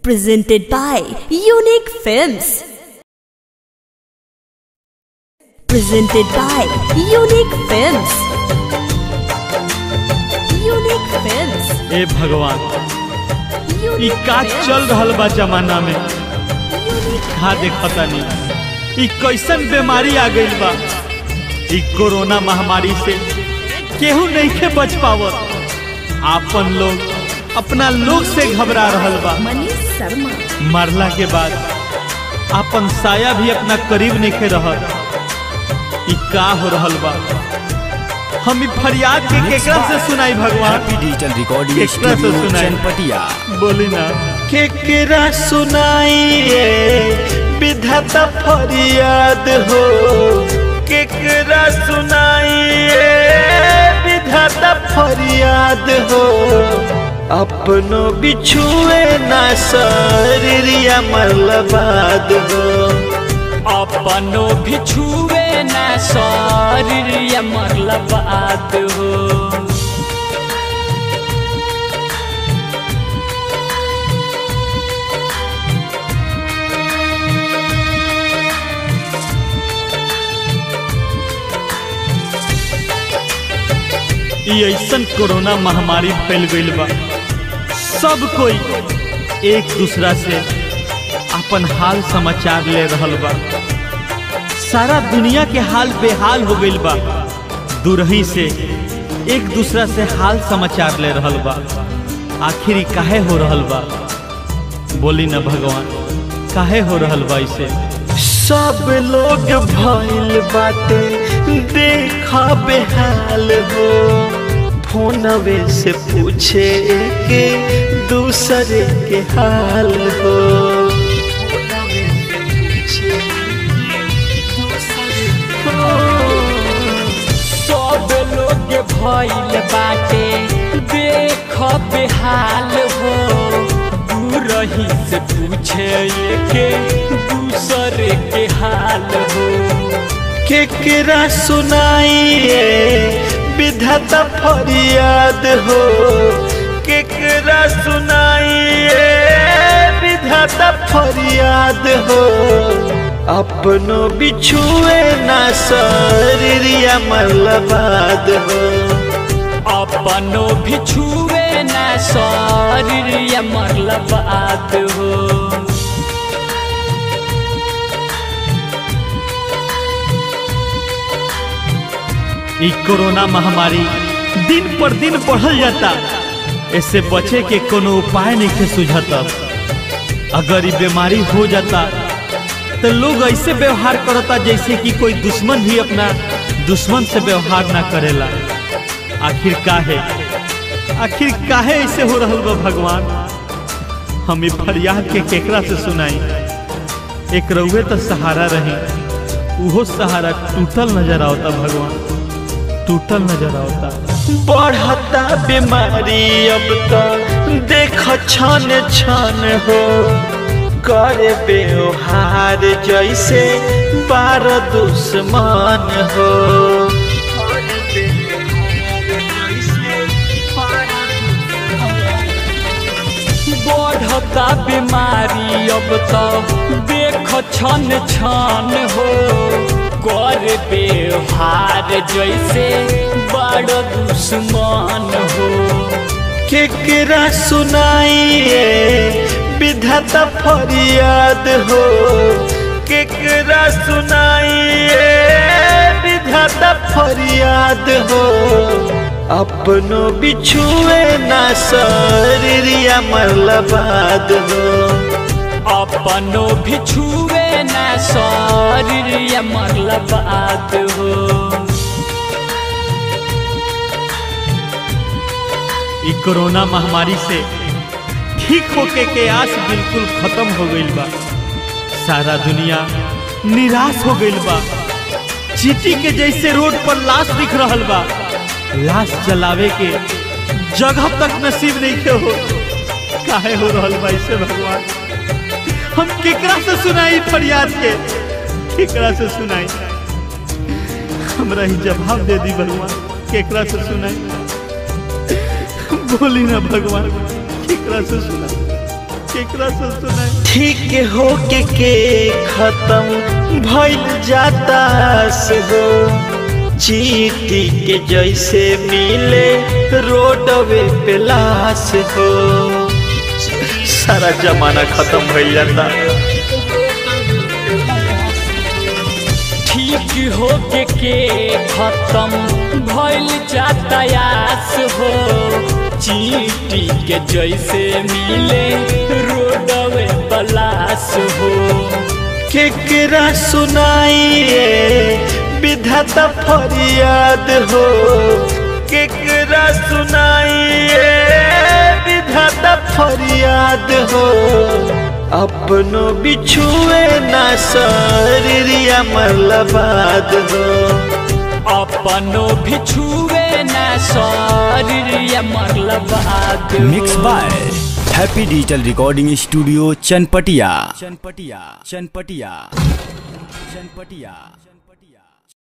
Presented by Unique Films. Presented by Unique Films. Unique Films. ए भगवान ई Unique का Films. चल रहल बा जमाना में Unique खा देखता नहीं ई कैसन बीमारी आ गइल बा ई कोरोना महामारी से केहू नहीं के बच पावत आपन लोग अपना लोग से घबरा रहल बा Manish Sharma. मरला के बाद आपन साया भी अपना करीब नहीं के रहल ई का हो रहल बा हम ई फरियाद के केकरा से सुनाई भगवान हैप्पी डिजिटल रिकॉर्डिंग केकरा से स्टूडियो सुनाई? चनपटिया बोली ना केकरा सुनाइए विधाता फरियाद हो केकरा सुनाइए विधाता फरियाद हो अपनो बिछुए ना शरीरिया मरलबाद हो अपनो भी छुए न शरीर मरल बात हो ई ऐसन कोरोना महामारी फैल गईल बा सब कोई एक दूसरा से अपन हाल समाचार ले रहल बा सारा दुनिया के हाल बेहाल हो गईल बा दूरही से एक दूसरा से हाल समाचार ले रहल बा आखिर ई काहे हो रहल बा बोली ना भगवान काहे हो रहल बा इसे सब लोग भइल बाटे देखा बेहाल हो फोनवे से पूछे के दूसरे के हाल हो सब लोग भइल बाटे देख बेहाल हो दूरही से पूछे के दूसरे के हाल हो केकरा सुनाइए विधाता फरियाद हो केकरा सुनाइए विधाता फरियाद हो अपनो बिछुए ना शरीरिया मरलबाद हो अपनो भी छुए न शरीर मरल बात हो ई कोरोना महामारी दिन पर दिन बढ़ल जाता इससे बचे के कोनो उपाय नहीं के सुझता अगर ये बीमारी हो जाता तो लोग ऐसे व्यवहार करता जैसे कि कोई दुश्मन भी अपना दुश्मन से व्यवहार ना करेला आखिर काहे आखिर काहे ऐसे हो रहल बा भगवान हम ई फरियाद के केकरा से सुनाई एक रउए तो सहारा रही उहो सहारा टूटल नजर आवता भगवान टूटल नजर आवता बढ़ता बीमारी अब तो देख छन छन हो करे व्यवहार जैसे बार दुश्मन हो बढ़ता बीमारी अब तो देख छन छन हो कर व्यवहार जैसे बड़ दुश्मन हो केकरा सुनाइए विधाता फरियाद हो केकरा सुनाइए विधाता फरियाद हो अपनो बिछुए ना शरीरिया मरलबाद हो अपनो भी छुए न शरीर मरल बात हो ई कोरोना महामारी से ठीक होके के आस बिल्कुल खत्म हो गईल बा सारा दुनिया निराश हो गईल बा चीटी के जैसे रोड पर लाश दिख रहल बा लाश जलावे के जगह तक नसीब नहीं के हो काहे हो रहल बा इसे भगवान हम केकरा से सुनाई फरियाद के केकरा से सुनाई हमरा ही जवाब दे दी भगवान केकरा से सुनाई बोली ना भगवान केकरा से सुना केकरा से सुनाई ठीक हो के के खत्म भइल जाता से हो चीटी के जैसे मिले रोडवे पे लाश हो सारा जमाना खत्म भइल जाता ठीक हो के के खत्म भइल यातायात हो चीटी के जैसे मिले रोडवे बलास हो केकरा सुनाइए विधाता फरियाद हो केकरा सुनाइए विधाता फरियाद हो अपनो बिछुए ना शरीरिया मरलबाद हो अपनो भी छुए न शरीर मरलबाद mix by happy digital recording studio Chanpatiya Chanpatiya Chanpatiya Chanpatia